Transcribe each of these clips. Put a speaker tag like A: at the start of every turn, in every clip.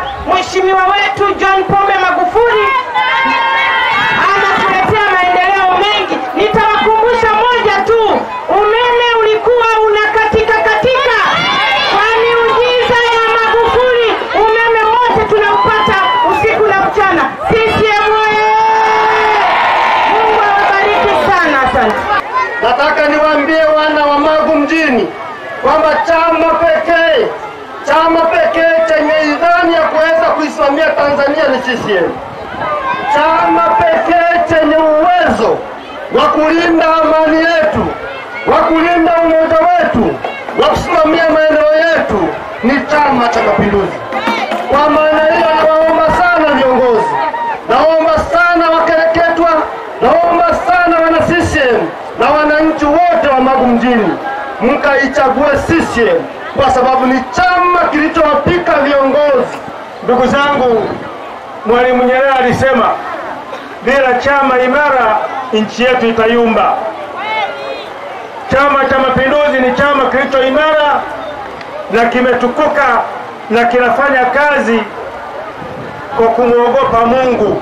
A: Mheshimiwa wetu John Pombe Magufuli anatuletea maendeleo mengi. Nitawakumbusha moja tu, umeme ulikuwa unakatika katika. Kwa miujiza ya Magufuli, umeme wote tunaupata usiku na mchana. CCM oye! Mungu awabariki sana, asante.
B: Nataka niwaambie wana wa Magu mjini kwamba chama pekee chama pekee chenye idhani ya kuweza kuisimamia Tanzania ni CCM. Chama pekee chenye uwezo wa kulinda amani yetu, wa kulinda umoja wetu, wa kusimamia maendeleo yetu ni Chama cha Mapinduzi. Kwa maana hiyo, nawaomba sana viongozi, naomba sana wakereketwa, naomba sana wana CCM na wananchi wote wa Magu mjini mkaichague CCM kwa sababu ni chama kilichowapika viongozi.
C: Ndugu zangu, Mwalimu Nyerere alisema bila chama imara nchi yetu itayumba. Chama cha Mapinduzi ni chama kilicho imara na kimetukuka na kinafanya kazi kwa kumwogopa Mungu.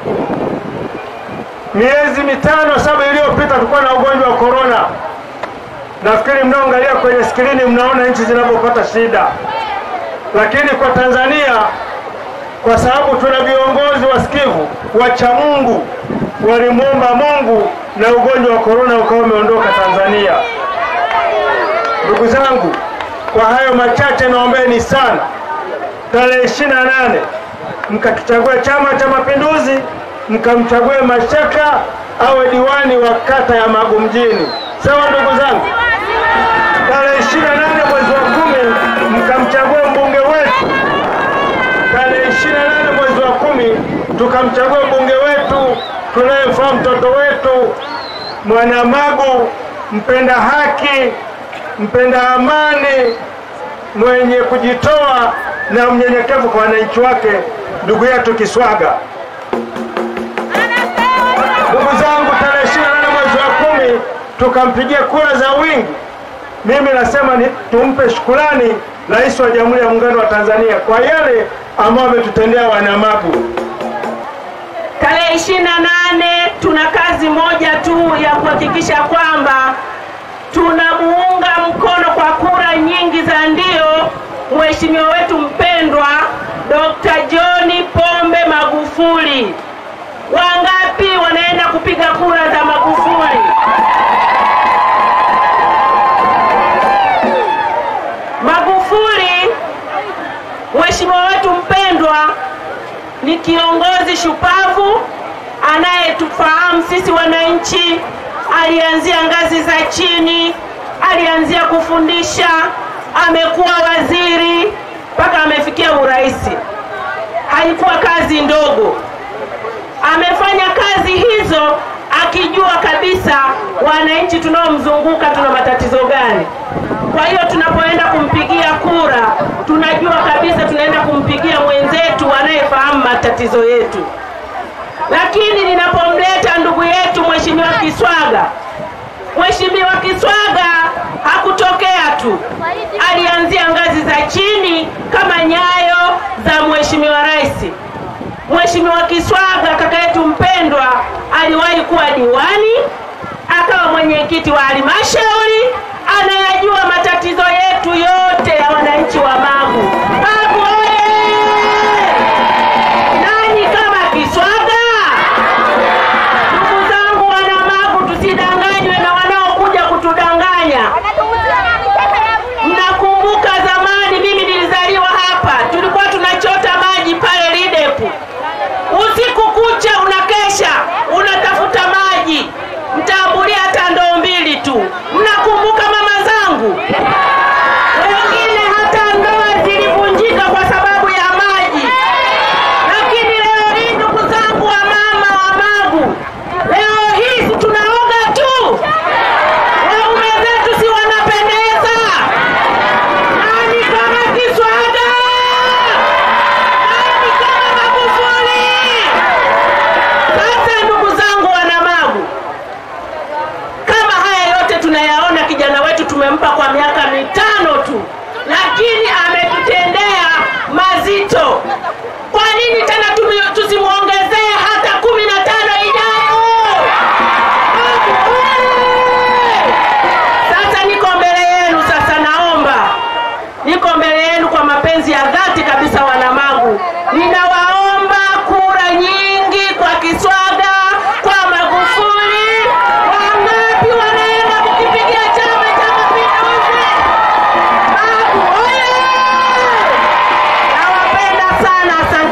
C: Miezi mitano saba iliyopita tulikuwa na ugonjwa wa korona. Nafikiri mnaoangalia kwenye skrini mnaona nchi zinavyopata shida, lakini kwa Tanzania kwa sababu tuna viongozi wasikivu wacha Mungu, walimwomba Mungu na ugonjwa wa korona ukawa umeondoka Tanzania. Ndugu zangu, kwa hayo machache naombeni sana, tarehe ishirini na nane mkakichagua Chama cha Mapinduzi, mkamchague Mashaka awe diwani wa kata ya Magu mjini. Sawa ndugu zangu, tarehe ishirini na nane mwezi wa kumi mkamchagua mbunge wetu tarehe ishirini na nane mwezi wa kumi tukamchagua mbunge wetu tunayemfaa mtoto wetu Mwanamagu, mpenda haki, mpenda amani, mwenye kujitoa na mnyenyekevu kwa wananchi wake, ndugu yetu Kiswaga. Ndugu zangu, tarehe ishirini na nane mwezi wa kumi tukampigia kura za wingi. Mimi nasema ni tumpe shukurani Rais wa Jamhuri ya Muungano wa Tanzania kwa yale ambayo ametutendea wanamagu.
A: Tarehe ishirini na nane tuna kazi moja tu ya kuhakikisha kwamba tunamuunga mkono kwa kura nyingi za ndio mheshimiwa wetu mpendwa Dr. John Pombe Magufuli. Wangapi wanaenda kupiga kura za Magufuli? Magufuli mheshimiwa wetu mpendwa ni kiongozi shupavu anayetufahamu sisi wananchi. Alianzia ngazi za chini, alianzia kufundisha, amekuwa waziri mpaka amefikia urais. Haikuwa kazi ndogo. Amefanya kazi hizo akijua kabisa wananchi tunaomzunguka tuna matatizo gani. Kwa hiyo tunapoenda kumpigia kura, tunajua kabisa tunaenda kumpigia mwenzetu anayefahamu matatizo yetu. Lakini ninapomleta ndugu yetu Mheshimiwa Kiswaga, Mheshimiwa Kiswaga hakutokea tu, alianzia ngazi za chini kama nyayo za Mheshimiwa Rais. Mheshimiwa Kiswaga kaka yetu mpendwa aliwahi kuwa diwani, akawa mwenyekiti wa halmashauri, anayajua matatizo yetu yote ya wananchi wa Magu. Magu oye! Nani kama Kiswaga? Ndugu zangu wana Magu, tusidanganywe na wanaokuja kutudanganya. Mnakumbuka zamani, mimi nilizaliwa hapa, tulikuwa tunachota maji pale Lidepu, usiku kucha unakesha unatafuta maji, mtaambulia hata ndoo mbili tu. Mnakumbuka mama zangu? Wengine hata ndoo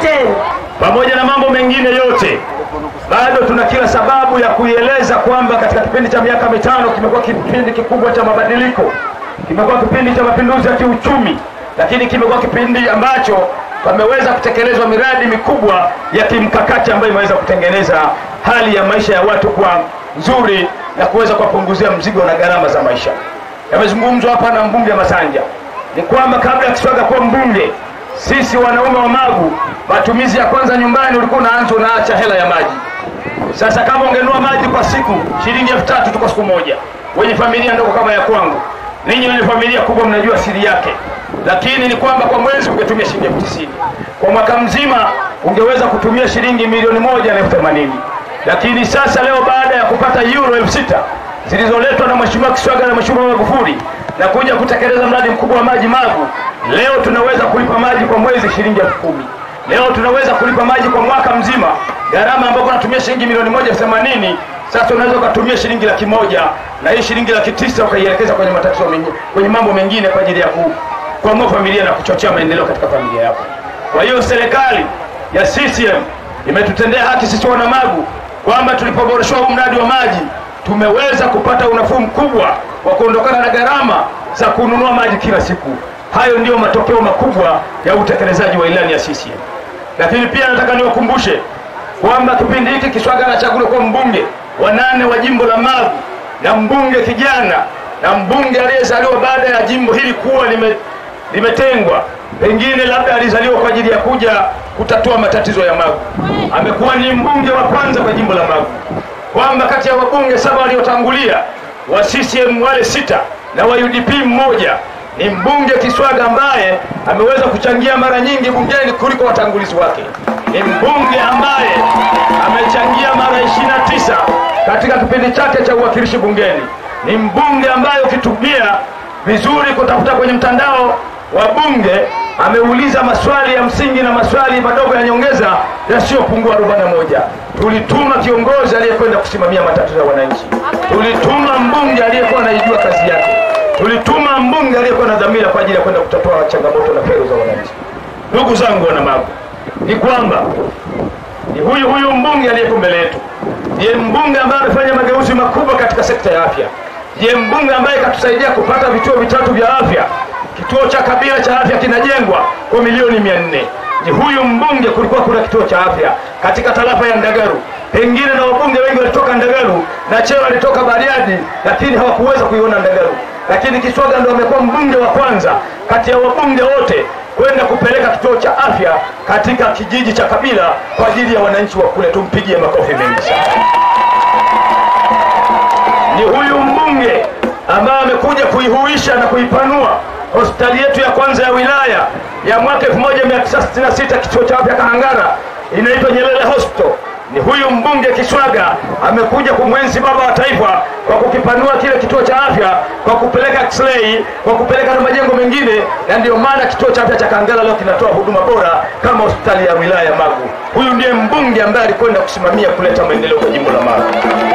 A: Asanteni.
C: pamoja na mambo mengine yote, bado tuna kila sababu ya kuieleza kwamba katika kipindi cha miaka mitano kimekuwa kipindi kikubwa cha mabadiliko, kimekuwa kipindi cha mapinduzi ya kiuchumi, lakini kimekuwa kipindi ambacho pameweza kutekelezwa miradi mikubwa ya kimkakati ambayo imeweza kutengeneza hali ya maisha ya watu kuwa nzuri na kuweza kuwapunguzia mzigo na gharama za maisha. Yamezungumzwa hapa na mbunge Masanja, ni kwamba kabla ya Kiswaga kuwa mbunge sisi wanaume wa Magu, matumizi ya kwanza nyumbani ulikuwa unaanza unaacha hela ya maji. Sasa kama ungenunua maji kwa siku shilingi elfu tatu tu kwa siku moja, wenye familia ndogo kama ya kwangu, ninyi wenye familia kubwa mnajua siri yake, lakini ni kwamba kwa mwezi ungetumia shilingi elfu tisini kwa mwaka mzima ungeweza kutumia shilingi milioni moja na elfu themanini lakini sasa leo baada ya kupata euro elfu sita zilizoletwa na Mheshimiwa Kiswaga na Mheshimiwa Magufuli na kuja kutekeleza mradi mkubwa wa maji Magu, leo tunaweza kulipa maji kwa mwezi shilingi elfu kumi. Leo tunaweza kulipa maji kwa mwaka mzima, gharama ambayo unatumia shilingi milioni moja themanini sasa unaweza ukatumia shilingi laki moja na hii shilingi laki tisa ukaielekeza kwenye matatizo mengine, kwenye mambo mengine kwa ajili ya ku, kuamua familia na kuchochea maendeleo katika familia yako. Kwa hiyo serikali ya CCM imetutendea haki sisi wana Magu kwamba tulipoboreshwa huu mradi wa maji tumeweza kupata unafuu mkubwa wa kuondokana na gharama za kununua maji kila siku. Hayo ndiyo matokeo makubwa ya utekelezaji wa ilani ya CCM. Lakini pia nataka niwakumbushe kwamba kipindi hiki Kiswaga anachaguliwa kuwa mbunge wa nane wa jimbo la Magu na mbunge kijana na mbunge aliyezaliwa baada ya jimbo hili kuwa lime, limetengwa. Pengine labda alizaliwa kwa ajili ya kuja kutatua matatizo ya Magu. Amekuwa ni mbunge wa kwanza kwa jimbo la Magu, kwamba kati ya wabunge saba waliotangulia wa CCM wale sita na wa UDP mmoja ni mbunge Kiswaga ambaye ameweza kuchangia mara nyingi bungeni kuliko watangulizi wake. Ni mbunge ambaye amechangia mara 29 katika kipindi chake cha uwakilishi bungeni. Ni mbunge ambaye ukitumia vizuri kutafuta kwenye mtandao wa bunge ameuliza maswali ya msingi na maswali madogo ya nyongeza yasiyopungua 41. Tulituma kiongozi aliyekwenda kusimamia matatizo ya wananchi, tulituma mbunge aliyekuwa anaijua kazi yake, tulituma mbunge aliyekuwa na dhamira kwa ajili ya kwenda kutatua changamoto na kero za wananchi. Ndugu zangu wana Magu, ni kwamba ni huyu huyu mbunge aliyeko mbele yetu ndiye mbunge ambaye amefanya mageuzi makubwa katika sekta ya afya, ndiye mbunge ambaye katusaidia kupata vituo vitatu vya afya kituo cha Kabila cha afya kinajengwa kwa milioni mia nne. Ni huyu mbunge, kulikuwa kuna kituo cha afya katika tarafa ya Ndagaru, pengine na wabunge wengi walitoka Ndagaru na Cheo alitoka Bariadi, lakini hawakuweza kuiona Ndagaru. Lakini Kiswaga ndo amekuwa mbunge wa kwanza kati ya wabunge wote kwenda kupeleka kituo cha afya katika kijiji cha Kabila kwa ajili ya wananchi wa kule. Tumpigie makofi mengi sana. Ni huyu mbunge ambaye amekuja kuihuisha na kuipanua hospitali yetu ya kwanza ya wilaya ya mwaka 1966 kituo cha afya Kahangara inaitwa Nyerere Hospital. Ni huyu mbunge Kiswaga amekuja kumwenzi baba wa taifa kwa kukipanua kile kituo cha afya kwa kupeleka x-ray, kwa kupeleka na majengo mengine, na ndio maana kituo cha afya cha Kahangara leo kinatoa huduma bora kama hospitali ya wilaya ya Magu. Huyu ndiye mbunge ambaye alikwenda kusimamia kuleta maendeleo kwa jimbo la Magu.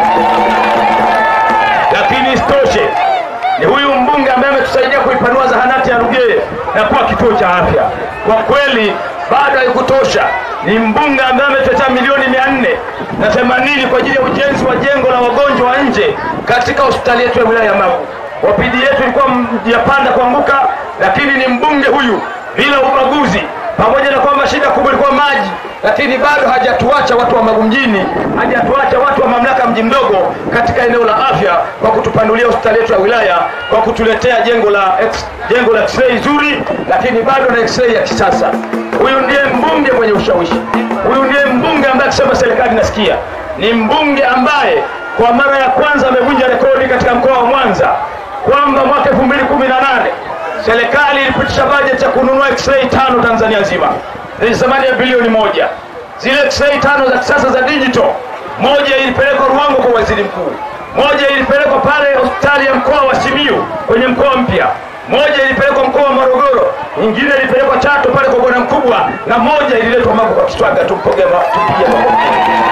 C: Lakini isitoshe ni huyu mbunge ambaye ametusaidia kuipanua zahanati ya Rugeye na kuwa kituo cha afya. Kwa kweli bado haikutosha. Ni mbunge ambaye ametetea milioni mia nne na themanini kwa ajili ya ujenzi wa jengo la wagonjwa wa nje katika hospitali yetu ya wilaya ya Magu. Wapidi yetu ilikuwa yapanda kuanguka, lakini ni mbunge huyu bila ubaguzi, pamoja na kwamba shida kubwa ilikuwa maji, lakini bado hajatuacha watu wa Magu mjini, hajatuacha watu wa mamlaka mji mdogo katika eneo la afya, kwa kutupanulia hospitali yetu ya wilaya, kwa kutuletea jengo la X, jengo la x-ray zuri, lakini bado na x-ray ya kisasa. Huyu ndiye mbunge mwenye ushawishi, huyu ndiye mbunge ambaye akisema serikali nasikia. Ni mbunge ambaye kwa mara ya kwanza amevunja rekodi katika mkoa wa Mwanza kwamba mwaka 2018 serikali ilipitisha bajeti ya kununua x-ray tano Tanzania nzima zenye thamani ya bilioni moja. Zile x-ray tano za kisasa za digital, moja ilipelekwa Ruangwa kwa waziri mkuu, moja ilipelekwa pale hospitali ya mkoa wa Simiyu kwenye mkoa mpya, moja ilipelekwa mkoa wa Morogoro, nyingine ilipelekwa Chato pale kwa bwana mkubwa, na moja ililetwa Magu kwa Kiswaga. Tumpigie makofi.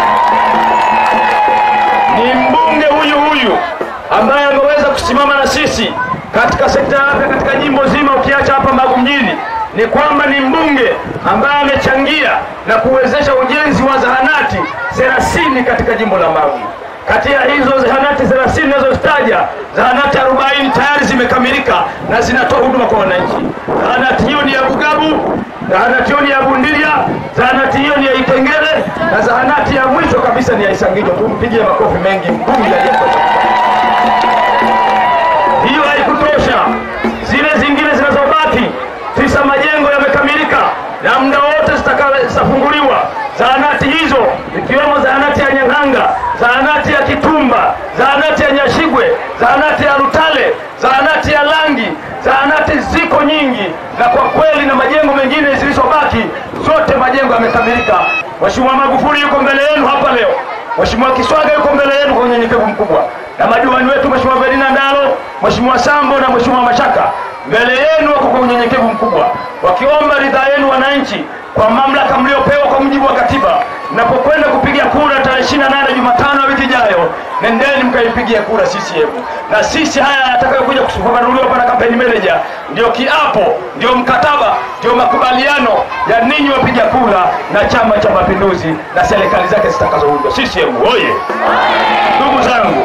C: Ni mbunge huyu huyu ambaye ameweza kusimama na sisi katika sekta ya afya katika jimbo zima, ukiacha hapa Magu mjini,
D: ni kwamba ni mbunge ambaye amechangia na kuwezesha ujenzi wa zahanati 30 katika jimbo la Magu. Kati ya hizo zahanati 30 ninazozitaja, zahanati 40 tayari zimekamilika na zinatoa huduma kwa wananchi. Zahanati hiyo ni ya Bugabu, zahanati hiyo ni ya Bundilia, zahanati hiyo ni ya Itengele na zahanati ya mwisho kabisa ni ya Isangijo. Tumpigie makofi mengi mbunge aliyekuwa hiyo haikutosha. Zile zingine zinazobaki tisa majengo yamekamilika na muda wote zitaka- zitafunguliwa. Zahanati hizo ikiwemo zahanati ya Nyang'anga, zahanati ya Kitumba, zahanati ya Nyashigwe, zahanati ya Rutale, zahanati ya Langi, zahanati ziko nyingi, na kwa kweli na majengo mengine zilizobaki zote majengo yamekamilika. Mheshimiwa Magufuli yuko mbele yenu hapa leo. Mheshimiwa Kiswaga yuko mbele yenu kwa unyenyekevu mkubwa, na madiwani wetu Mheshimiwa Ferdinand Ndalo, Mheshimiwa Sambo na Mheshimiwa Mashaka mbele yenu wako kwa unyenyekevu mkubwa, wakiomba ridhaa yenu wananchi kwa mamlaka mliopewa kwa mujibu wa katiba. Mnapokwenda kupiga kura tarehe 28 Jumatano ya wiki ijayo, nendeni mkaipigia kura CCM. Na sisi haya yatakayokuja kufafanuliwa hapa na kampeni manager, ndio kiapo, ndio mkataba, ndio makubaliano ya ninyi wapiga kura na Chama cha Mapinduzi na serikali zake zitakazoundwa. CCM oye! Ndugu zangu,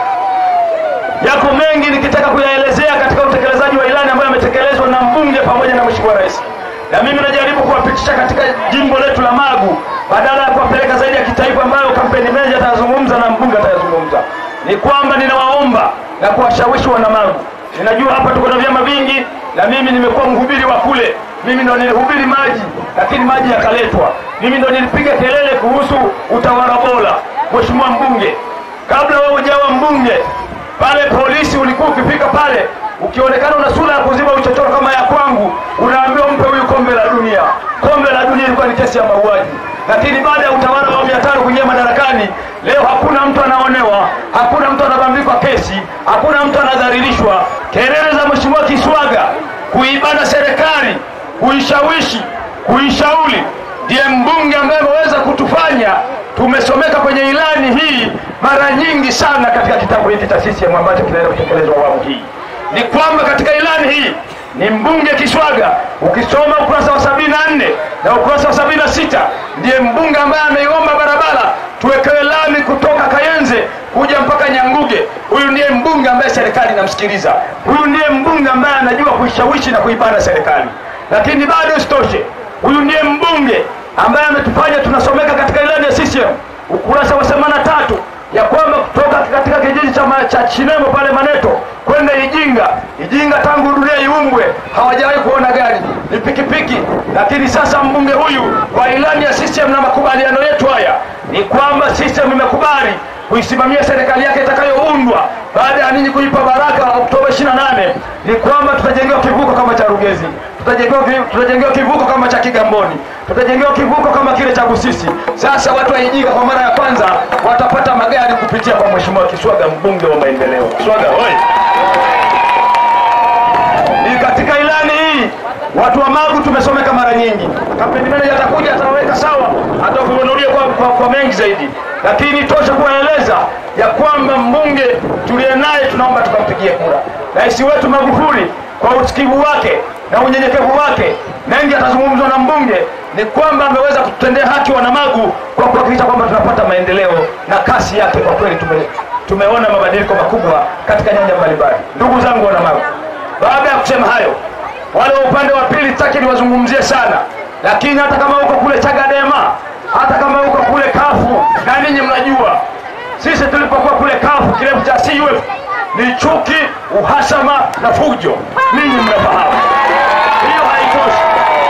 D: yako mengi nikitaka kuyaelezea katika utekelezaji wa ilani ambayo yametekelezwa na mbunge pamoja na mheshimiwa rais, na mimi najaribu kuwapitisha katika jimbo letu la Magu badala ya kuwapeleka zaidi ya kitaifa ambayo kampeni manager atayazungumza na mbunge atayazungumza. Ni kwamba ninawaomba na kuwashawishi wana Magu. Ninajua hapa tuko na vyama vingi, na mimi nimekuwa mhubiri wa kule. Mimi ndo nilihubiri maji, lakini maji yakaletwa. Mimi ndo nilipiga kelele kuhusu utawala bora. Mheshimiwa mbunge, kabla wewe hujawa mbunge pale polisi ulikuwa ukifika pale ukionekana una sura ya kuziba uchochoro kama ya kwangu, unaambiwa mpe huyu kombe la dunia. Kombe la dunia ilikuwa ni kesi ya mauaji, lakini baada ya utawala wa awamu ya tano kuingia madarakani, leo hakuna mtu anaonewa, hakuna mtu anabambikwa kesi, hakuna mtu anadhalilishwa. Kelele za mheshimiwa Kiswaga kuibana serikali, kuishawishi, kuishauri ndiye mbunge ambaye ameweza kutufanya tumesomeka kwenye ilani hii mara nyingi sana katika kitabu hiki cha CCM ambacho kinaenda kutekelezwa awamu hii. Ni kwamba katika ilani hii ni mbunge Kiswaga, ukisoma ukurasa wa sabini na nne na ukurasa wa sabini na sita ndiye mbunge ambaye ameiomba barabara tuwekewe lami kutoka Kayenze kuja mpaka Nyanguge. Huyu ndiye mbunge ambaye serikali inamsikiliza. Huyu ndiye mbunge ambaye anajua kuishawishi na kuibana serikali. Lakini bado isitoshe, huyu ndiye mbunge ambaye ametufanya tunasomeka katika ilani ya CCM ukurasa wa 83 ya kwamba kutoka katika kijiji cha, ma- cha Chinemo pale Maneto kwenda Ijinga. Ijinga tangu dunia iumbwe hawajawahi kuona gari, ni pikipiki. Lakini sasa mbunge huyu kwa ilani ya CCM na makubaliano yetu haya ni kwamba CCM imekubali kuisimamia serikali yake itakayoundwa baada ya ninyi kuipa baraka Oktoba 28 ni kwamba tutajengewa kivuko kama cha Rugezi, tutajengewa ki- tutajengewa kivuko kama cha Kigamboni, tutajengewa kivuko kama kile cha Busisi. Sasa watu wa Ijinga kwa mara ya kwanza watapata magari kupitia kwa Mheshimiwa Kiswaga, mbunge wa maendeleo. Kiswaga oi! Ni katika ilani hii watu wa Magu tumesomeka mara nyingi. Kampeni manager atakuja ataweka sawa, atakufunulia kwa, kwa, kwa mengi zaidi, lakini tosha kuwaeleza ya kwamba mbunge tuliye naye tunaomba tukampigie kura. Rais wetu Magufuli kwa usikivu wake na unyenyekevu wake, mengi atazungumzwa na mbunge, ni kwamba ameweza kututendea haki wana Magu kwa kuhakikisha kwamba tunapata maendeleo na kasi yake. Kwa kweli tume, tumeona mabadiliko makubwa katika nyanja mbalimbali. Ndugu zangu wana Magu, baada ya kusema hayo, wale wa upande wa pili sitaki niwazungumzie sana, lakini hata kama uko kule Chagadema, hata kama uko kule kafu, na ninyi mnajua sisi tulipokuwa kule kafu, kirefu cha CUF ni chuki, uhasama na fujo. Ninyi mnafahamu hiyo, haitoshi.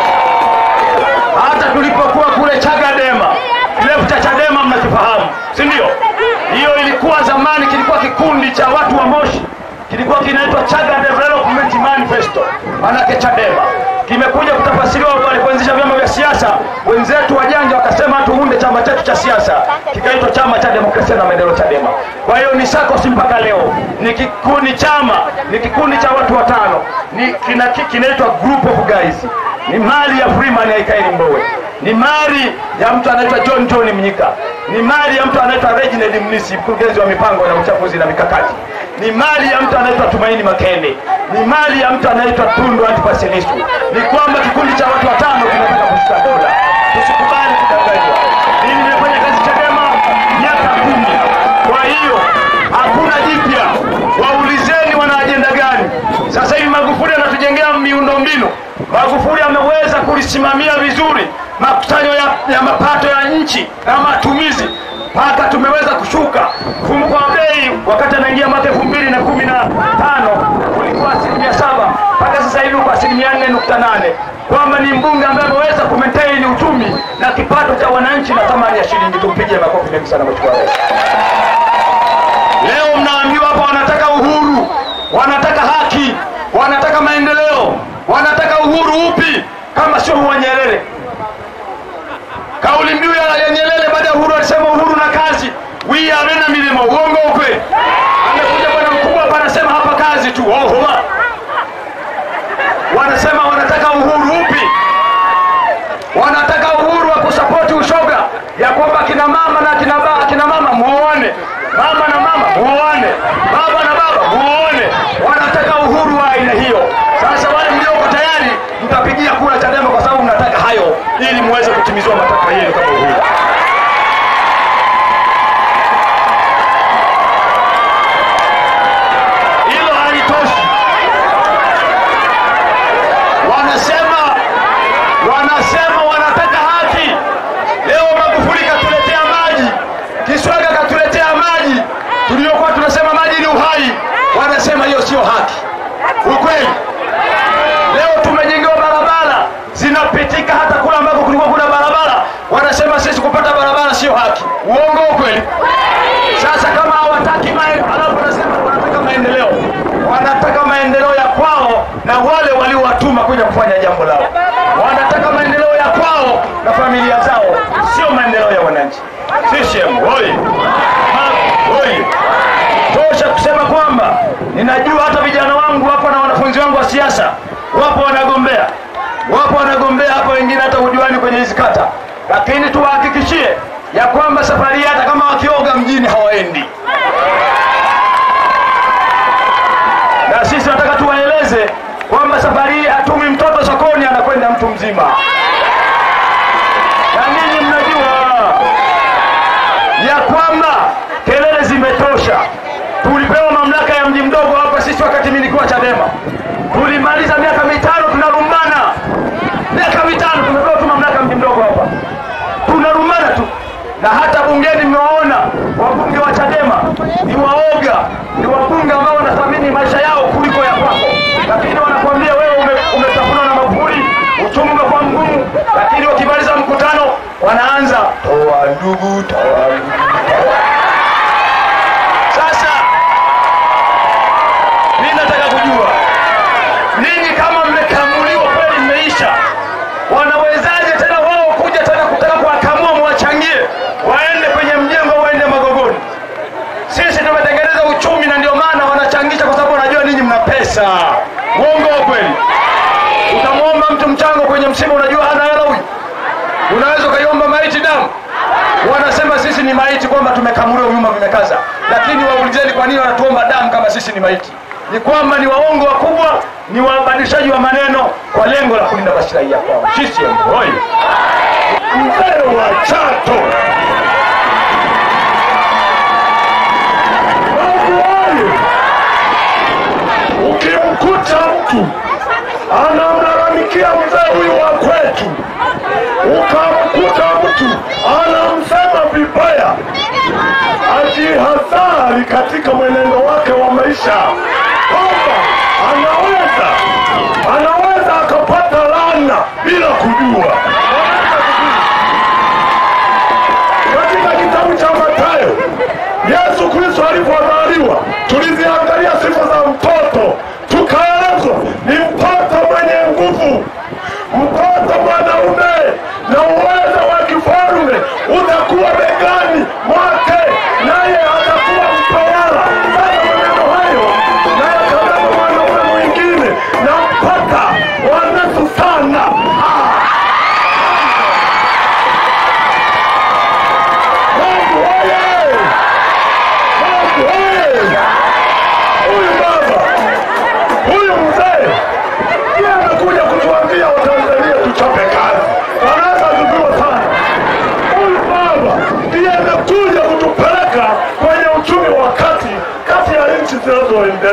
D: Hata tulipokuwa kule Chagadema, kirefu cha Chadema mnakifahamu, si ndio? Hiyo ilikuwa zamani, kilikuwa kikundi cha watu wa Moshi kilikuwa kinaitwa Chaga Development Manifesto, manake Chadema. Kimekuja kutafasiriwa walipoanzisha vyama vya siasa, wenzetu wajanja wakasema tuunde chama chetu cha siasa, kikaitwa Chama cha Demokrasia na Maendeleo, Chadema. Kwa hiyo ni SACCOS mpaka leo, ni kikundi chama, ni kikundi cha watu watano, ni kina, kinaitwa Group of Guys, ni mali ya Freeman Aikaeli Mbowe ni mali ya mtu anaitwa John John Mnyika, ni mali ya mtu anaitwa Reginald Mnisi, mkurugenzi wa mipango na uchafuzi na mikakati, ni mali ya mtu anaitwa Tumaini Makene, ni mali ya mtu anaitwa Tundu Antipas Lissu. Ni kwamba kikundi cha watu watano kinataka kushika dola. Tusikubali kudanganywa. Mimi nimefanya kazi Chadema miaka kumi, kwa hiyo hakuna jipya. Waulizeni wana ajenda gani? Sasa hivi Magufuli anatujengea miundombinu. Magufuli ameweza kulisimamia vizuri makusanyo ya, ya mapato ya nchi na matumizi mpaka tumeweza kushuka mfumuko wa bei. Wakati anaingia mwaka elfu mbili na kumi na tano ulikuwa asilimia saba mpaka sasa hivi uko asilimia nne nukta nane kwamba ni mbunge ambaye ameweza kumaintain uchumi na kipato cha wananchi na thamani ya shilingi. Tumpigie makofi mengi sana Mheshimiwa Rais. Leo mnaambiwa hapa wanataka uhuru, wanataka haki, wanataka maendeleo, wanataka uhuru upi kama sio wa Nyerere? Kauli mbiu ya ya Nyerere baada ya uhuru alisema uhuru na kazi, we are na milimo. Uongo upe? Amekuja bwana mkubwa hapa anasema hapa kazi tu. Oho, wanasema wanataka uhuru upi? Wanataka uhuru wa kusapoti ushoga, ya kwamba kina mama na kina baba, kina mama muoane, mama na mama muoane, baba na baba muoane. Wanataka uhuru wa aina hiyo. Sasa wale mlioko tayari mtapigia kura Chadema kwa sababu mnataka hayo, ili muweze kutimizwa matakwa yenu kama uhuru. Hilo halitoshi. Wanasema wanasema wanataka haki. Leo Magufuli katuletea maji, Kiswaga katuletea maji, tuliokuwa tunasema maji ni uhai, wanasema hiyo sio haki. Ukweli leo tumejengewa barabara zinapitika hata kule ambako kulikuwa kuna barabara, wanasema sisi kupata barabara sio haki. Uongo ukweli? Sasa kama hawataki maendeleo, alafu wanasema wanataka maendeleo, wanataka maendeleo ya kwao na wale waliowatuma kuja kufanya jambo lao. Wanataka maendeleo ya kwao na familia zao, sio maendeleo ya wananchi. CCM oye! Ma- oye! Tosha kusema kwamba ninajua hata vijana wangu wapo na wanafunzi wangu wa siasa wapo wanagombea, wapo wanagombea hapa, wengine hata ujuani kwenye hizi kata, lakini tuwahakikishie ya kwamba safari hii hata kama wakioga mjini hawaendi. Na sisi nataka tuwaeleze kwamba safari hii hatumi mtoto sokoni, anakwenda mtu mzima, na ninyi mnajua ya kwamba kelele zimetosha. Tulipewa mamlaka ya mji mdogo hapa sisi, wakati mimi nilikuwa Chadema, tulimaliza miaka mitano tunarumbana, miaka mitano tumepewa tu mamlaka ya mji mdogo hapa, tunarumbana tu, na hata bungeni mmewaona wabunge wa Chadema ni waoga, ni wabunge ambao wanathamini maisha yao kuliko ya kwako, lakini wanakuambia wewe ume, umetafunwa na Magufuli, uchumi umekuwa mgumu, lakini wakimaliza mkutano wanaanza toa ndugu, toa ndugu. Sasa mimi nataka kujua ninyi kama mmekamuliwa kweli, mmeisha, wanawezaje tena wao kuja tena kutaka kuwakamua mwachangie waende kwenye mjengo, waende Magogoni? Sisi tumetengeneza uchumi na ndio maana wanachangisha, kwa sababu wanajua ninyi mna pesa. Uongo wa kweli? Utamwomba mtu mchango kwenye msiba, unajua hana hela huyu, unaweza ukaiomba maiti damu wanasema sisi ni maiti, kwamba tumekamuliwa vyuma vimekaza. Lakini waulizeni kwa nini wanatuomba damu kama sisi ni maiti? Ni kwamba ni waongo wakubwa, ni wabadilishaji wa maneno kwa lengo la kulinda maslahi ya kwao. CCM oyee!
C: mzee wa Chato Mungu oye! Ukimkuta mtu anamlalamikia mzee huyu wa kwetu, ukamkuta mtu anamsema vibaya, ajihadhari katika mwenendo wake wa maisha, kwamba anaweza anaweza akapata laana bila kujua. katika kitabu cha Mathayo, Yesu Kristo alipozaliwa, tuliziangalia sifa za mtoto, tukaelezwa ni mtoto mwenye nguvu, mtoto mwanaume, na uwezo wa kifalme utakuwa begani mwake, naye atakuwa mtawala. Sasa maneno hayo nayakabeba mwanaume mwingine na mpaka wanesu sana ah. Mungu oye! Mungu oye!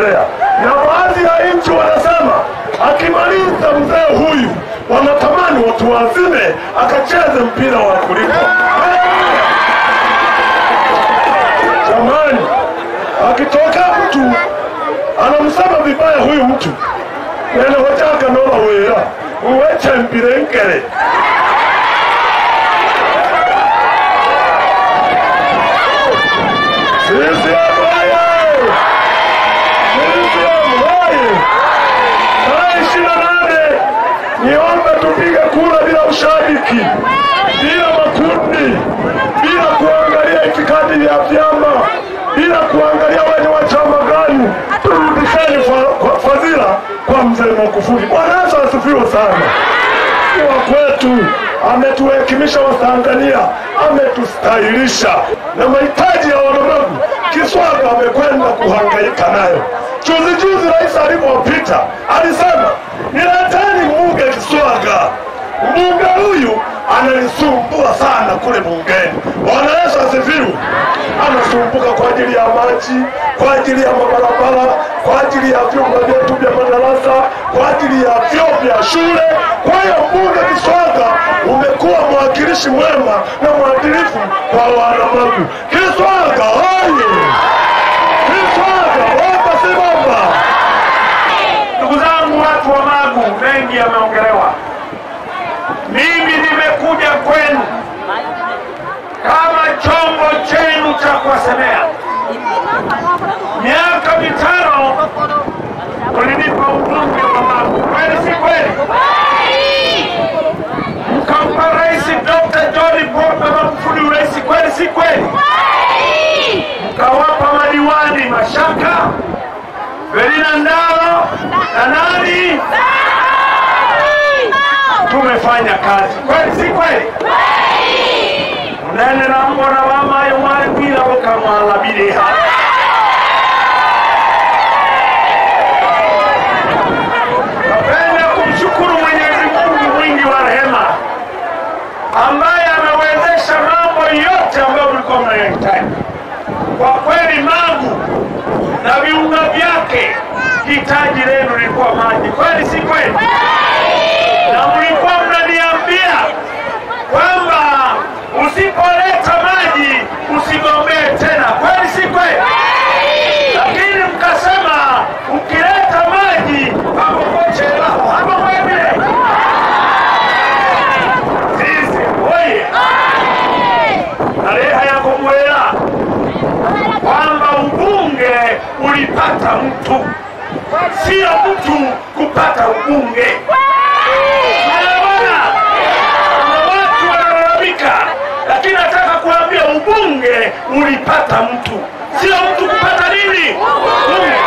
E: kuendelea, na baadhi ya nchi wanasema akimaliza mzee huyu wanatamani watu wazime akacheze mpira wa kulipa. Jamani, akitoka mtu anamsema vibaya huyu mtu nene hotaka nola wera uweche mpira nkele sisi abaye sisi abaye tarehe ishirini na nane niombe tupige kura bila ushabiki, bila makundi, bila kuangalia itikadi ya vyama, bila kuangalia wenye wa chama gani. Turudisheni fa- kwa- fadhila kwa mzee Magufuli. Bwana Yesu asifiwe sana. Ni wa kwetu, ametuhekimisha Watanzania, ametustahilisha na mahitaji ya wanadamu. Kiswaga amekwenda kuhangaika nayo. Juzi juzi rais alipopita alisema nileteni mbunge Kiswaga. Mbunge huyu ananisumbua sana kule bungeni. Bwana Yesu asifiwe. Anasumbuka kwa ajili ya maji, kwa ajili ya mabarabara, kwa ajili ya vyumba vyetu vya madarasa, kwa ajili ya vyoo vya shule. Kwa hiyo mbunge Kiswaga umekuwa mwakilishi mwema na mwadilifu kwa wanamagu. Kiswaga oye! Kiswaga bomba si bomba!
D: Ndugu zangu, watu wa Magu, mengi yameongelewa. Mimi nimekuja kwenu kama chombo chenu cha kuwasemea. Miaka mitano ulinipa ubunge wa Magu, kweli si kweli? Mkampa Rais Dr. John Pombe Magufuli urais, kweli si kweli? Mkawapa madiwani Mashaka, Verina Ndalo na nani? Tumefanya kazi kweli, si kweli? Munene na mbona mama yo mwari kwira bokamwalabire ha Napenda kumshukuru Mwenyezi Mungu mwingi wa rehema ambaye amewezesha mambo yote ambayo mlikuwa mnayahitaji. Kwa kweli Magu na viunga vyake, hitaji lenu lilikuwa maji, kweli si kweli? Na mlikuwa mnaniambia kwamba usipoleta maji usigombee tena, kweli si kweli? Lakini mkasema ukileta maji pakokochelaho hapa kwemile sisi oye tareha yako mwela kwamba ubunge ulipata mtu, sio mtu kupata ubunge. Unaona, kuna watu wanalalamika, lakini nataka kuambia ubunge ulipata mtu, sio mtu kupata nini? Ubunge.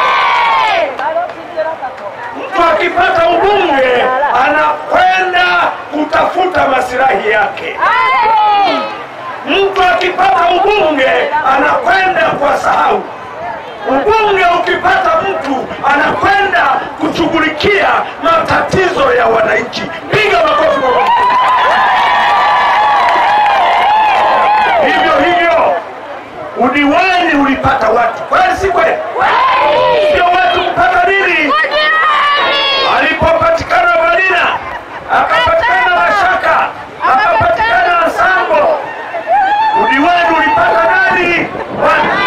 D: Mtu akipata ubunge anakwenda kutafuta masilahi yake. Mtu akipata ubunge anakwenda kwa sahau. Ubunge ukipata mtu anakwenda kushughulikia matatizo ya wananchi. Piga makofi kwa Mungu. Hivyo hivyo udiwani ulipata watu, kweli si kweli? Sio watu kupata nini? Alipopatikana Valina, akapatikana Mashaka, akapatikana Sambo, udiwani ulipata nani? Watu.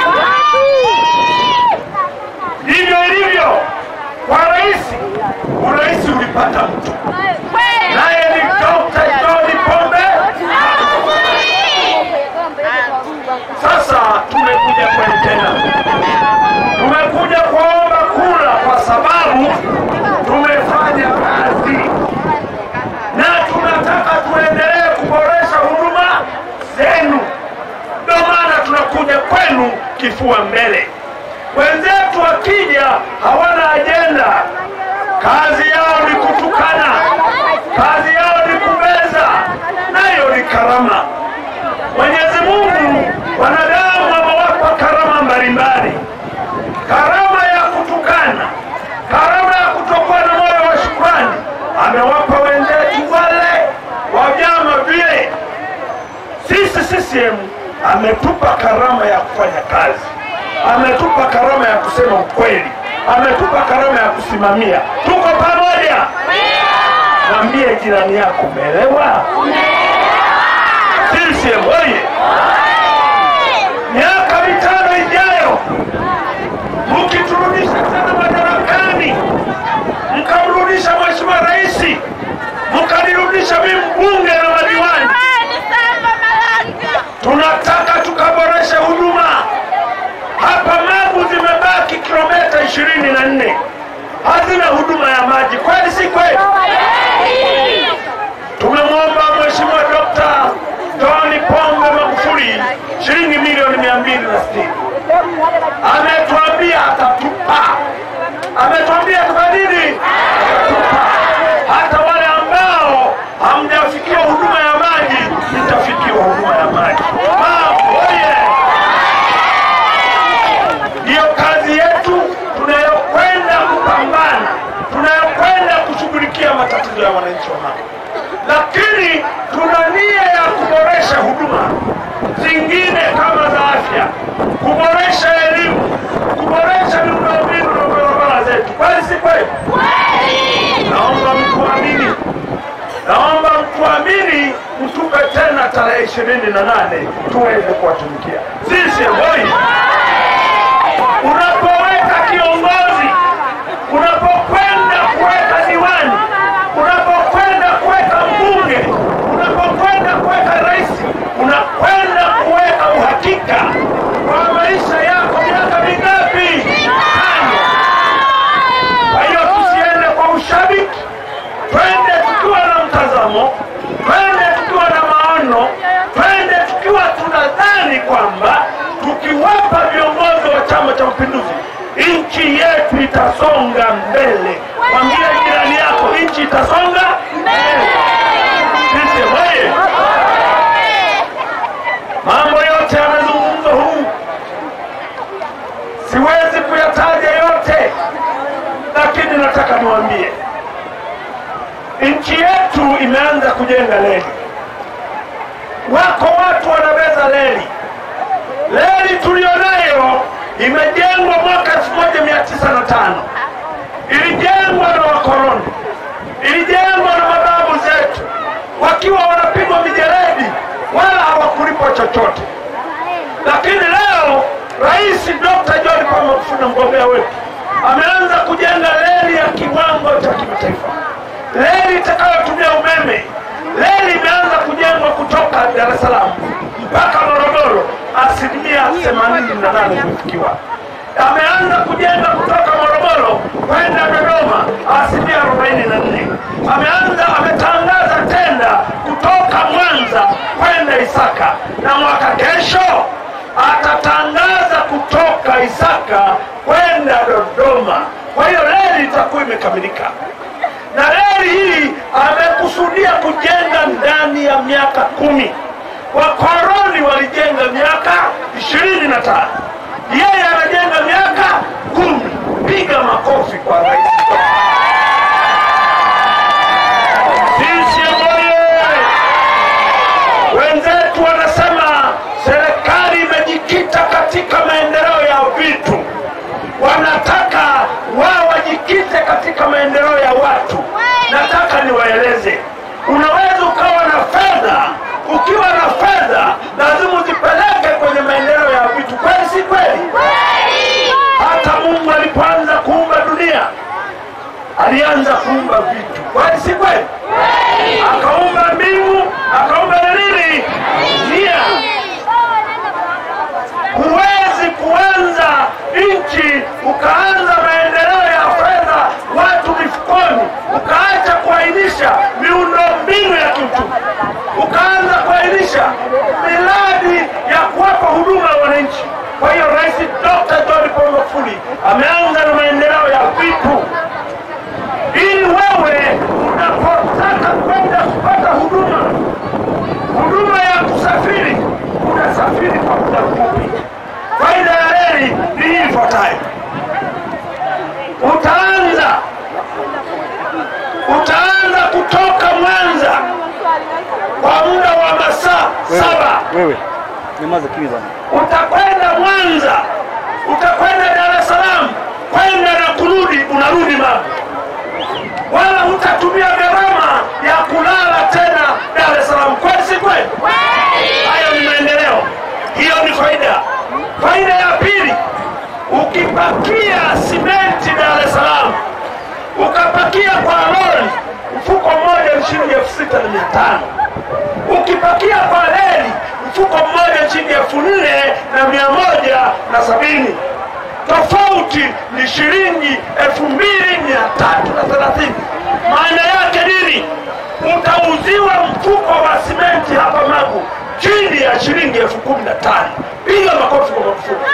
D: Ndivyo ilivyo kwa rais, urais ulipata mtu, naye ni Dr. John Pombe. Sasa tumekuja kwenu tena, tumekuja kuomba kura kwa sababu tumefanya kazi na tunataka tuendelee kuboresha huduma zenu. Ndio maana tunakuja kwenu kifua mbele. Wenzetu wakija hawana ajenda, kazi yao ni kutukana, kazi yao ni kubeza, nayo ni karama. Mwenyezi Mungu wanadamu amewapa karama mbalimbali, karama ya kutukana, karama ya kutokuwa na moyo wa shukrani amewapa wenzetu wale wa vyama vile. Sisi CCM ametupa karama ya kufanya kazi, ametupa karama ya kusema ukweli, ametupa karama ya kusimamia. Tuko pamoja. Mwambie jirani yako, umeelewa? CCM oye! Miaka mitano ijayo mkiturudisha tena madarakani, mkamrudisha Mheshimiwa Rais, mkanirudisha mimi mbunge na madiwani, tunataka tukaboreshe huduma hapa. Magu zimebaki kilomita ishirini na nne hazina huduma ya maji, kweli si kweli? Tumemwomba Mheshimiwa Dr. John Pombe Magufuli shilingi milioni mia mbili na sitini ametuambia atatupa, ametuambia atafanya nini? Atatupa. Hata wale ambao hamjafikiwa huduma ya maji, mtafikiwa huduma ya maji. Mambo oye! Ndiyo kazi yetu tunayokwenda kupambana, tunayokwenda kushughulikia matatizo ya wananchi wa Magu, lakini tuna nia ya kuboresha huduma zingine kama za afya, kuboresha elimu, kuboresha miundombinu na barabara zetu. Kweli si kweli? Naomba mtuamini, naomba mtuamini, mtupe tena tarehe ishirini na nane tuweze kuwatumikia sisi hoi unapoweka kiongozi, unapokwenda kuweka diwani, unapokwenda kuweka mbunge, unapokwenda kuweka rais, unakwenda kuweka uhakika kwa maisha yako miaka mingapi? Tano. Kwa hiyo tusiende kwa ushabiki, twende tukiwa na mtazamo, twende tukiwa na maono, twende tukiwa tunadhani kwamba tukiwapa viongozi wa Chama cha Mapinduzi nchi yetu itasonga mbele. Mwambie jirani yako, nchi itasonga mbele. Sisi oye! Mambo yote yamezungumzwa humu, siwezi kuyataja yote, lakini nataka niwaambie nchi yetu imeanza kujenga reli. Wako watu wanabeza reli. Reli tulionayo imejengwa mwaka 1905 ilijengwa na wakoloni, ilijengwa na mababu zetu wakiwa wanapigwa mijeledi, wala hawakulipwa chochote. Lakini leo Rais Dr. John Pombe Magufuli, mgombea wetu, ameanza kujenga reli ya kiwango cha kimataifa, reli itakayotumia umeme. Reli imeanza kujengwa kutoka Dar es Salaam mpaka Morogoro, asilimia 88 imefikiwa. Ameanza kujenga kutoka Morogoro kwenda Dodoma, asilimia 44. Ameanza ametangaza tenda kutoka Mwanza kwenda Isaka, na mwaka kesho atatangaza kutoka Isaka kwenda Dodoma. Kwa hiyo reli itakuwa imekamilika na reli hii amekusudia kujenga ndani ya miaka kumi. Wakoroni walijenga miaka ishirini na tano yeye anajenga miaka kumi. Piga makofi kwa rais. CCM oye! Wenzetu wanasema serikali imejikita katika maendeleo ya vitu, wanataka wao wajikite katika maendeleo ya watu. Nataka niwaeleze, unaweza ukawa na fedha. Ukiwa na fedha, lazima uzipeleke kwenye maendeleo ya vitu. Kweli si kweli? Hata Mungu alipoanza kuumba dunia alianza kuumba vitu. Kweli si kweli? Akaumba mbingu, akaumba na nini? Dunia. Huwezi kuanza nchi ukaanza maendeleo ya fedha watu mifukoni, ukaacha kuainisha miundombinu ya kiuchumi, ukaanza kuainisha miradi ya kuwapa huduma ya wananchi. Kwa hiyo Rais Dr. John Pombe Magufuli ameanza na maendeleo ya vitu, ili wewe unapotaka kwenda kupata huduma huduma ya kusafiri, unasafiri kwa muda mfupi. Faida ya reli ni hii ifuatayo: utaanza utaanza kutoka Mwanza kwa muda wa masaa saba,
F: Wewe nyamaza kimya bwana.
D: utakwenda Mwanza, utakwenda Dar es Salaam, kwenda na ukirudi unarudi Magu, wala hutatumia gharama ya kulala tena Dar es Salaam. Kweli si kweli? Hayo ni maendeleo, hiyo ni faida. Faida ya pili, ukipakia simenti Dar es Salaam ukapakia kwa lori mfuko mmoja ni shilingi elfu sita na mia tano ukipakia kwa reli mfuko mmoja ni shilingi elfu nne na mia moja na sabini tofauti ni shilingi elfu mbili mia tatu na thelathini maana yake nini utauziwa mfuko wa simenti hapa magu chini ya shilingi elfu kumi na tano piga makofi kwa mafuko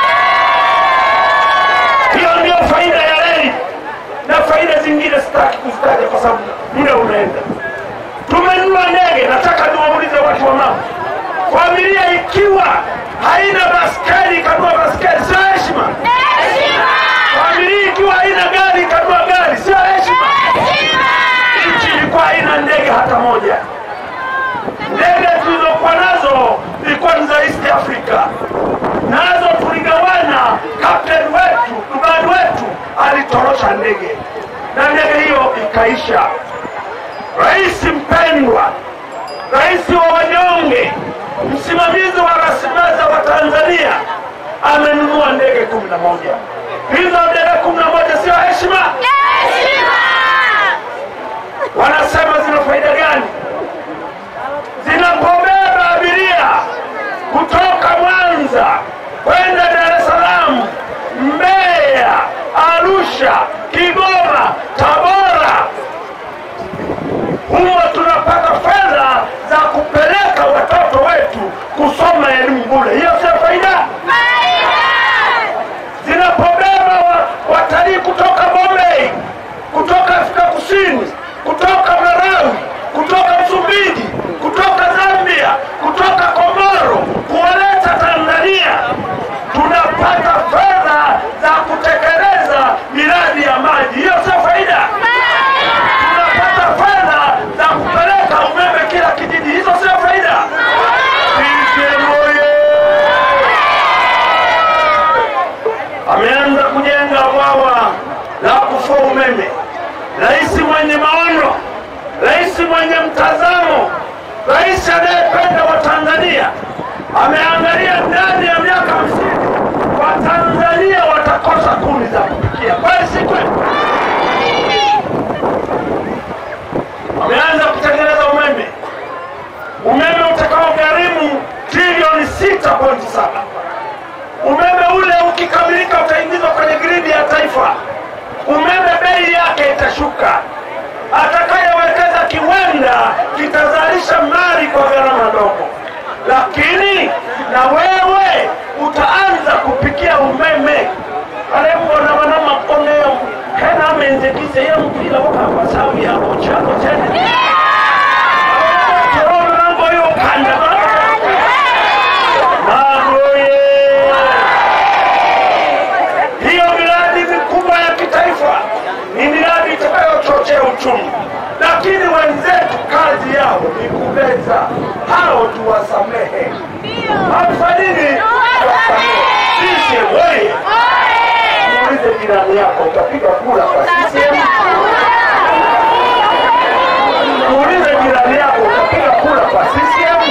D: hiyo ndio faida ya reli na faida zingine sitaki kuzitaja kwa sababu muda unaenda. Tumenunua ndege, nataka niwaulize watu wa mama, familia ikiwa haina baskeli ikanunua baskeli, sio heshima? Familia ikiwa haina gari ikanunua gari, sio heshima? Nchi ilikuwa haina ndege hata moja. Ndege tulizokuwa nazo ilikuwa ni za East Africa, nazo tuligawana. Kapteni wetu rubani wetu alitorosha ndege na ndege hiyo ikaisha. Rais mpendwa, rais wa wanyonge, msimamizi wa rasilimali za Watanzania amenunua ndege kumi na moja. Hizo ndege kumi na moja sio heshima? Wanasema zina faida gani? Zinapobeba abiria kutoka Mwanza kwenda Dar es Salaam, Mbeya, Arusha, Kigoma, Tabora, humo tunapata fedha za kupeleka watoto wetu kusoma elimu bure. Hiyo sio faida? Zinapobeba wa- watalii kutoka Bombay, kutoka Afrika Kusini, kutoka Malawi, kutoka Msumbiji, kutoka Zambia, kutoka Komoro, kuwaleta Tanzania, tunapata fedha za kutekeleza miradi ya maji. Hiyo sio faida? tunapata fedha za kupeleka umeme kila kijiji. Hizo sio faida? CCM oye! Ameanza kujenga bwawa la kufua umeme. Rais mwenye maono, rais mwenye mtazamo, rais anayependa Watanzania ameangalia ndani ya miaka hamsini Watanzania watakosa kuni za kupikia. Kweli si kweli? wameanza kutengeneza umeme, umeme utakao gharimu trilioni 6.7. Umeme ule ukikamilika utaingizwa kwenye gridi ya taifa. Umeme bei yake itashuka. Atakayewekeza kiwanda kitazalisha mali kwa gharama ndogo, lakini na wewe utaanza kupikia umeme alembona wana makoneo hena amenzekize ye mpira wakawasawi yabo chako tene torolango yokanda magoye hiyo miradi mikubwa ya kitaifa ni miradi itakayochochea uchumi, lakini wenzetu kazi yao ni kubeza hao, tuwasamehe. Hamfanini tuwasamehe. Sisi wewe muulize jirani yako, utapiga kura kwa CCM? Muulize jirani yako, utapiga kura kwa CCM?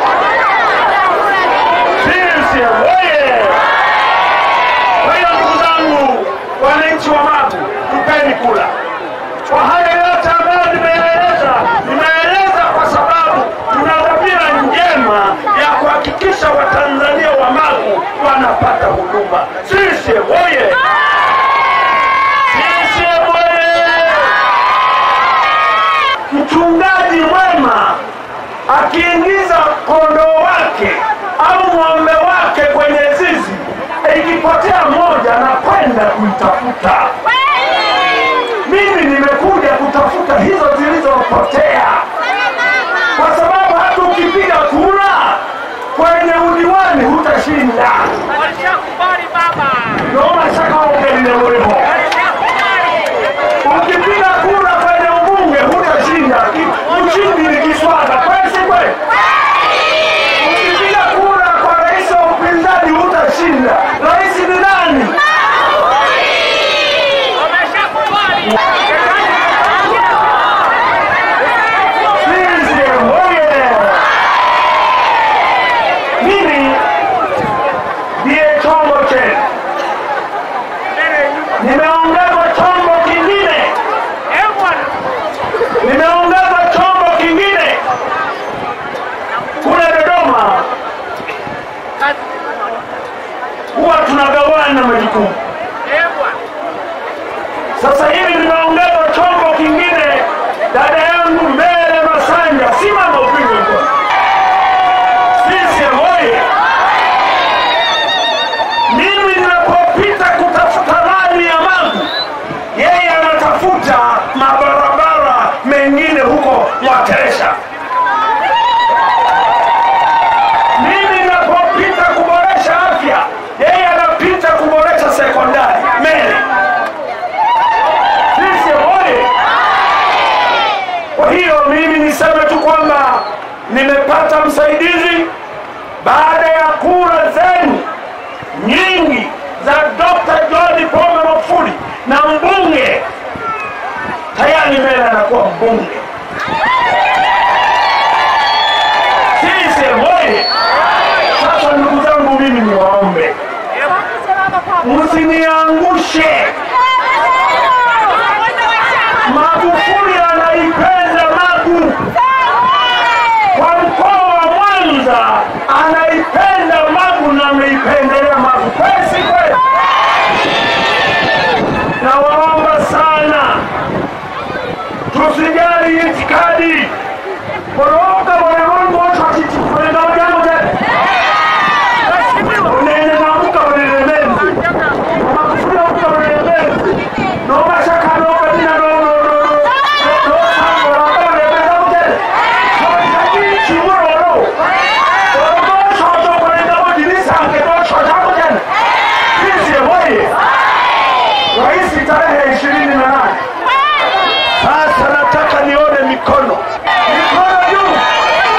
D: CCM oye! Kwa hiyo ndugu zangu, wananchi wa Magu, tupeni kura. Kwa haya yote ambayo nimeyaeleza, nimeeleza kwa sababu tuna dhamira njema ya kuhakikisha Watanzania wa Magu wanapata huduma. CCM oye! CCM oye! Mchungaji mwema akiingiza kondoo wake au ng'ombe wake kwenye zizi, ikipotea moja na kwenda kuitafuta. Mimi nimekuja kutafuta hizo zilizopotea, kwa sababu hata ukipiga kura kwenye udiwani hutashinda. Ndio shaka ugelilewemo. Ukipiga kura kwenye ubunge hutashinda, Ki- ushindi ni kiswaga. Kweli si kweli? Ukipiga kura kwa rais wa upinzani hutashinda. Rais ni nani? majukumu. Sasa hivi tunaongeza chombo kingine, dada yangu Mbele Masanja, simama upigwe mkono. CCM oye! Mimi ninapopita kutafuta rani ya Magu, yeye anatafuta mabarabara mengine huko Mwateresha. Mimi ninapopita kuboresha afya, yeye anapita kuboresha sekondari Mele. CCM oye! Kwa hiyo mimi niseme tu kwamba nimepata msaidizi baada ya kura zenu nyingi za Dr. John Pombe Magufuli na mbunge tayari Mele anakuwa mbunge. CCM oye! Sasa ndugu zangu, mimi niwaombe msiniangushe. Magufuli anaipenda Magu kwa mkoa wa Mwanza, anaipenda Magu na ameipendelea Magu. Kweli si kweli? Nawaomba sana tusijali itikadi koroga bwana Mungu wote wakitikwenda jambo tena unene namuka unelemezi Magufuli amuka unelemezi nomashaka nokadina no no no no no sambo lamba unelemeza mutele noshaki chimuroro orogoshoto kwenda mojinisange noshoja mutele sisi moye Rais tarehe ishirini na nane sasa nataka nione mikono mikono juu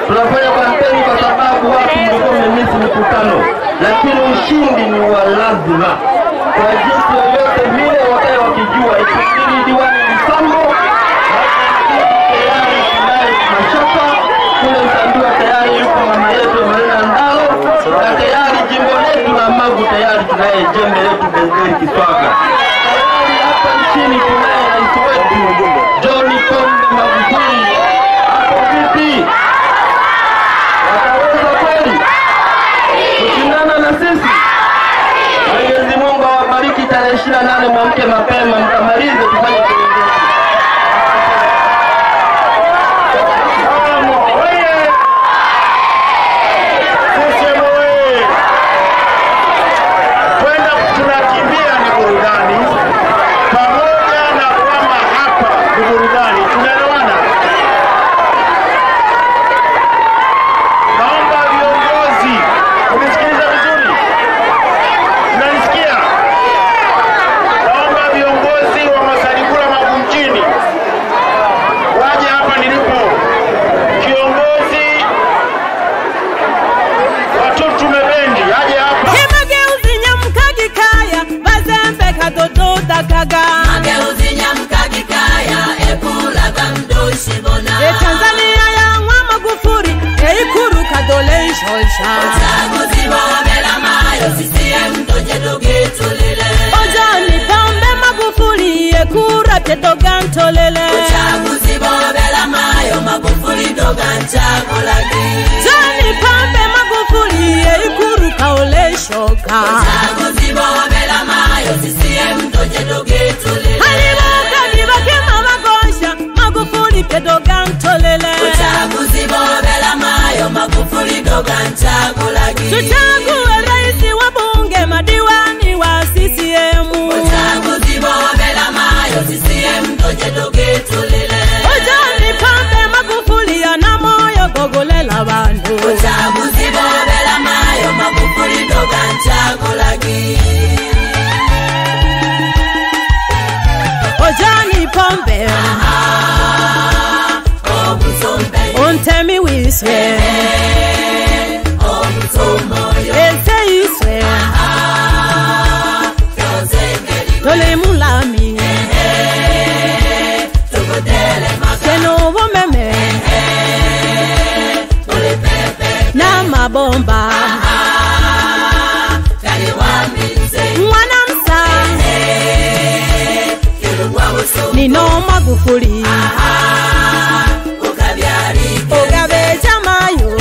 B: Tunafanya kampeni kwa sababu watu mlikuwa mmemisi mikutano, lakini ushindi ni wa lazima. Kwa jinsi yoyote vile, wakae wakijua ikibidi diwani Msambo tayari tunaye Mashaka kule Msandua tayari yuko mama yetu Marina Ndalo, na tayari jimbo letu la Magu tayari tunaye jembe letu Benzeli Kiswaga. Tayari hapa nchini tunaye rais wetu John Pombe Magufuli. Hapo vipi? Wataweza kweli kushindana na sisi? Mwenyezi Mungu awabariki. Tarehe ishirini na nane mwamke mapema, mkamalize tufanye kiongozi.
C: CCM oye! Kwenda tunakimbia ni burudani, pamoja na kwamba hapa ni burudani. Tunaelewana? Naomba viongozi, unisikiliza vizuri, mnanisikia? Naomba viongozi wa Masalikula Magu mjini waje hapa nilipo. Kiongozi watutume bendi aje hapa.
F: Kimageuzi nyamkagi kaya bazembe kadododa kaga
G: Mageuzi nyamkagi kaya ekulaga mdoshi bona
F: e Tanzania yang'wa Magufuli eikuru kadole nshonsha
G: Uchaguzi bobela mayo CCM toje tugitulile
F: ojoni pombe Magufuli ekura tedoga ntolele
G: Uchaguzi bobela mayo Magufuli doga nchakulagi
F: joni pombe Magufuli eikuru kaole shoka
G: Uchaguzi bobela mayo CCM toje tugitulile
F: halibuka bibakema magosha Magufuli tedoga ntolele
G: Uchaguzi bobela mayo Magufuli doga nchakulagi
F: tuchague rais wa bunge madiwani wa CCM
G: Uchaguzi bobela mayo CCM toje tugitulile
F: Ojani Pombe Magufuli ana moyo gogolela bantu
G: Uchaguzi bobela mayo Magufuli doga nchakulagi
F: Ojani Pombe
G: Obusombe
F: Untemi wiswe
G: obusomoyo
F: Ese iswe
G: Yozengeli
F: Tole mulami
G: tugudele maka
F: Keno bomeme
G: Uli pepe
F: Na mabomba
G: Kali waminze
F: Mwana msa
G: Kilungwa buso
F: Nino Magufuli
G: Ukabyalike
F: Ogabeja mayo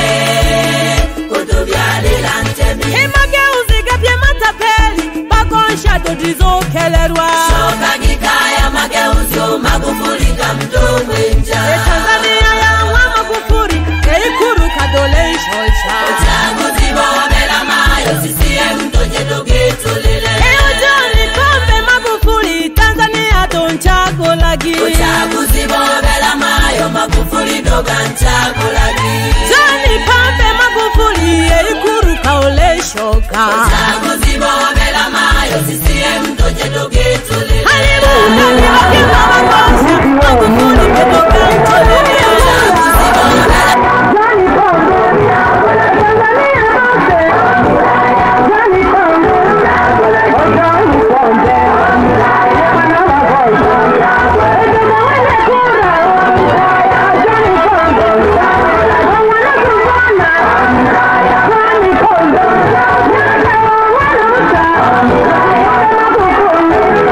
G: Kutubyalila ntemi
F: Emageuzi gapye matapeli Bagonsha dodizokelerwa
G: Shokagikaya mageuzi Magufuli kamtungwinja
F: Tanzania yang'wa Magufuli eikuru kadole nshonsha
G: Uchaguzi bobela mayo CCM toje tugitulile
F: Eyo John Pombe Magufuli Tanzania donchagolagi
G: Uchaguzi bobela mayo Magufuli doga nchakulagi
F: John Pombe Magufuli eikuru kaole shoka
G: Uchaguzi bobela mayo CCM toje tugitulile
F: Halibuka bibakima magosha Magufuli kedoga ntolele
G: Uchaguzi bobela
H: Thank you.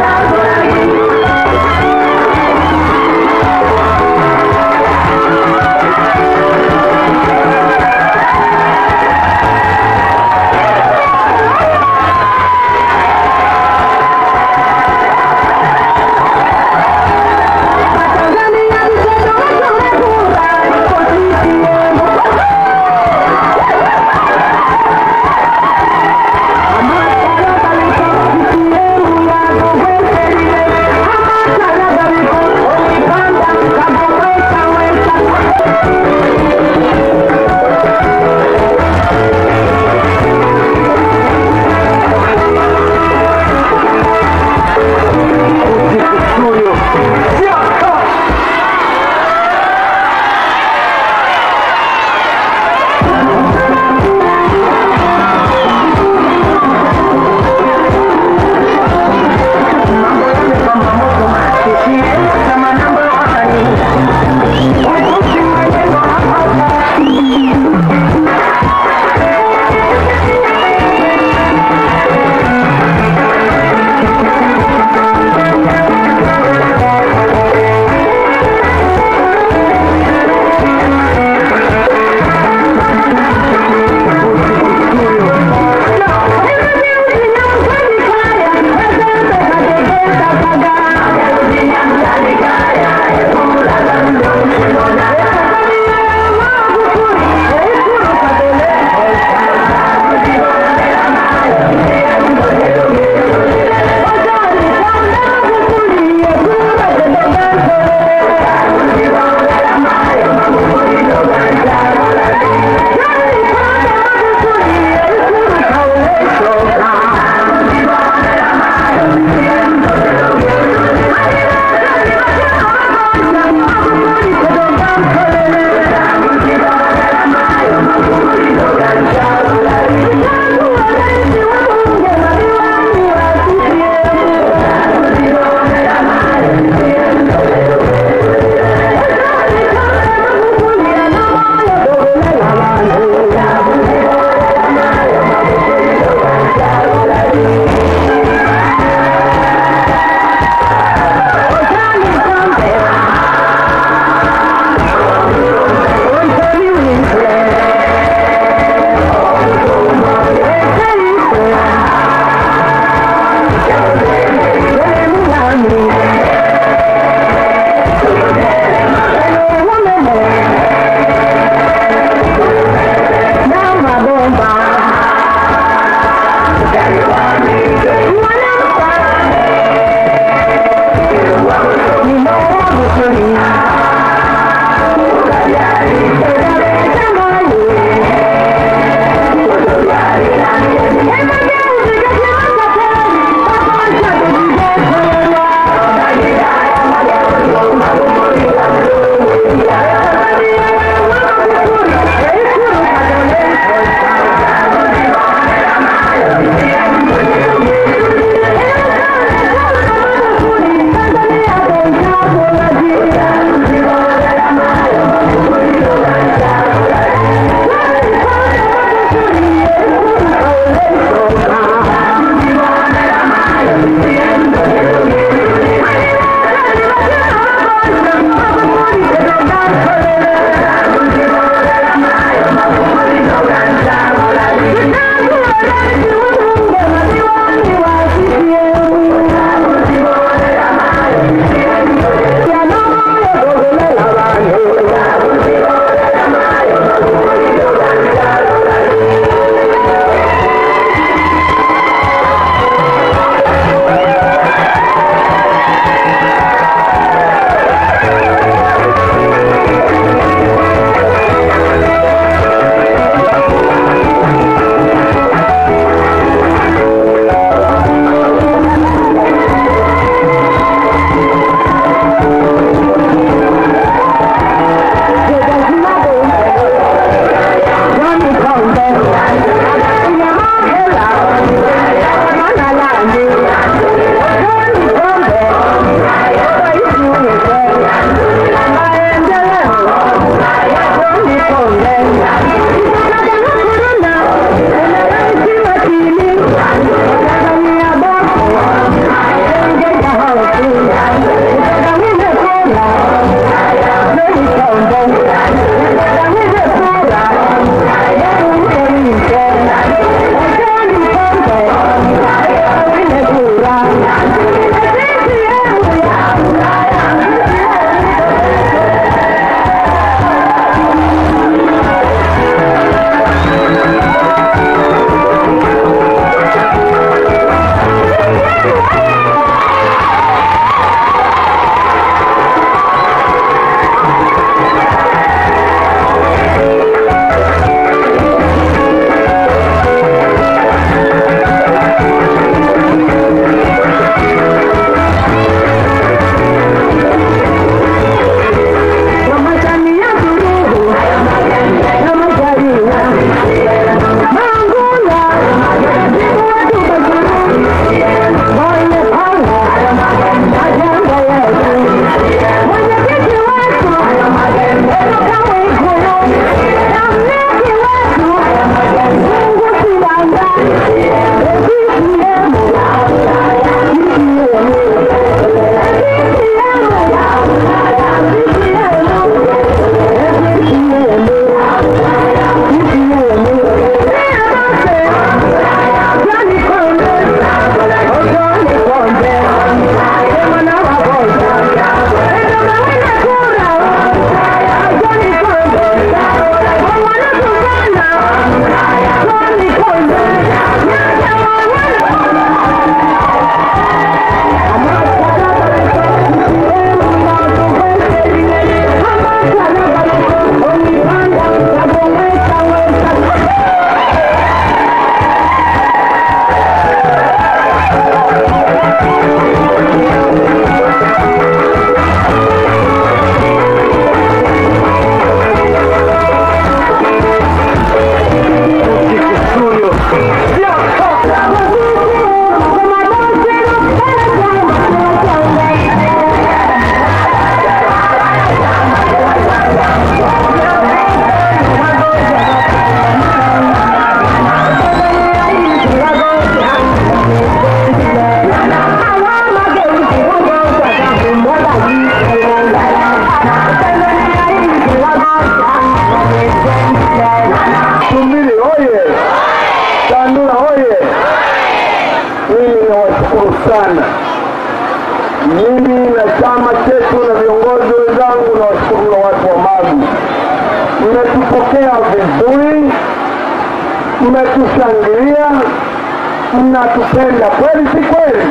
H: chama chetu na viongozi wenzangu na washukuru na watu wa Magu, mmetupokea vizuri, mmetushangilia, mnatupenda kweli, si kweli?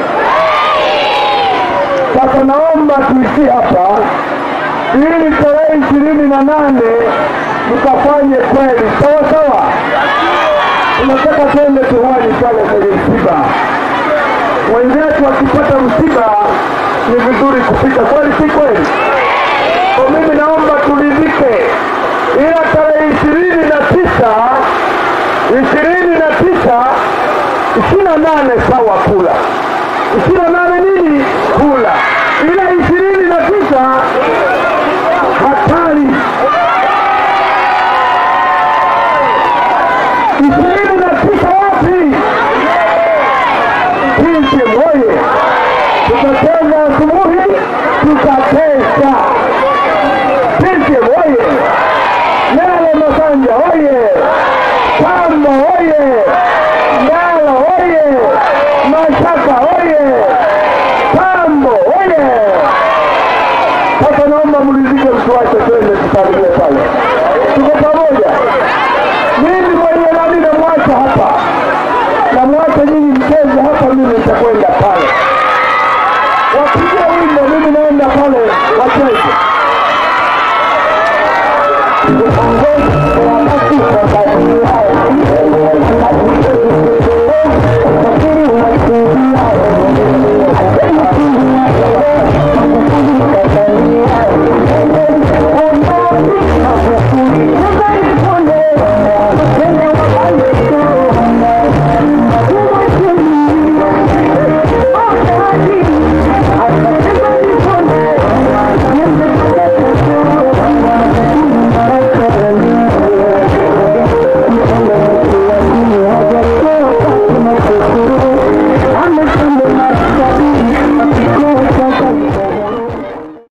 H: Sasa naomba tuishie hapa ili tarehe ishirini na nane tukafanye kweli sawa sawa. Tunataka twende tuwani pale kwenye msiba. Wenzetu wakipata msiba ni vizuri kupita, kweli si kweli? Kwa mimi naomba turidhike, ila tarehe ishirini na tisa ishirini na tisa ishirini na nane sawa kula ishirini na nane nini kula, ila ishirini na tisa hatari. ishirini na tisa wapi? Sisi moye tutacheza asubuhi, tutakesha. Sisi moye Nalo Masanja oye! Pamba oye! Ndala oye! Mashaka oye! Pambo oye! Sasa naomba mlizike, mtuache twende tusalimie pale. Tuko pamoja. Mimi mwenye nani namwacha hapa, namwacha nyinyi mcheze hapa, mimi nitakwenda pale. Wapigie wimbo, mimi naenda pale wacheze. Thank you.